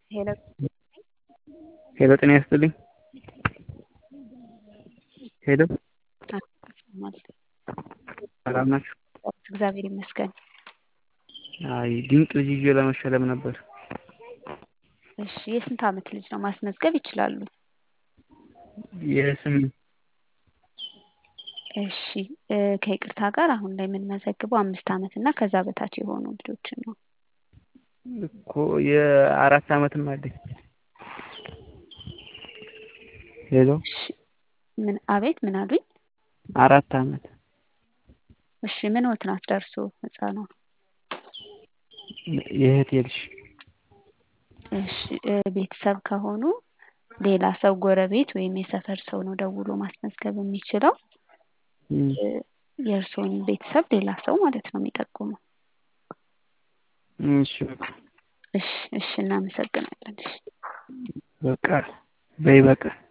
ሄሎ ሄሎ ጤና ይስጥልኝ። ሄሎ ሰላም ናችሁ? እግዚአብሔር ይመስገን። አይ ድንቅ ልጅ ይዤ ለመሸለም ነበር። እሺ የስንት ዓመት ልጅ ነው? ማስመዝገብ ይችላሉ። የስምንት እሺ እ ከይቅርታ ጋር አሁን ላይ የምንመዘግበው አምስት ዓመት እና ከዛ በታች የሆኑ ልጆችን ነው። እኮ የአራት ዓመትም አለኝ። ሄሎ እሺ ምን አቤት ምን አሉኝ? አራት ዓመት እሺ ምንዎት ናት ደርሶ ህፃኗ? የእህቴ ልጅ እሺ እ ቤተሰብ ከሆኑ ሌላ ሰው ጎረቤት ወይም የሰፈር ሰው ነው ደውሎ ማስመዝገብ የሚችለው። እም፣ እ የእርስዎን ቤተሰብ ሌላ ሰው ማለት ነው የሚጠቁመው። እሺ በቃ እሺ እሺ እናመሰግናለን። እሺ በቃ በይ በቃ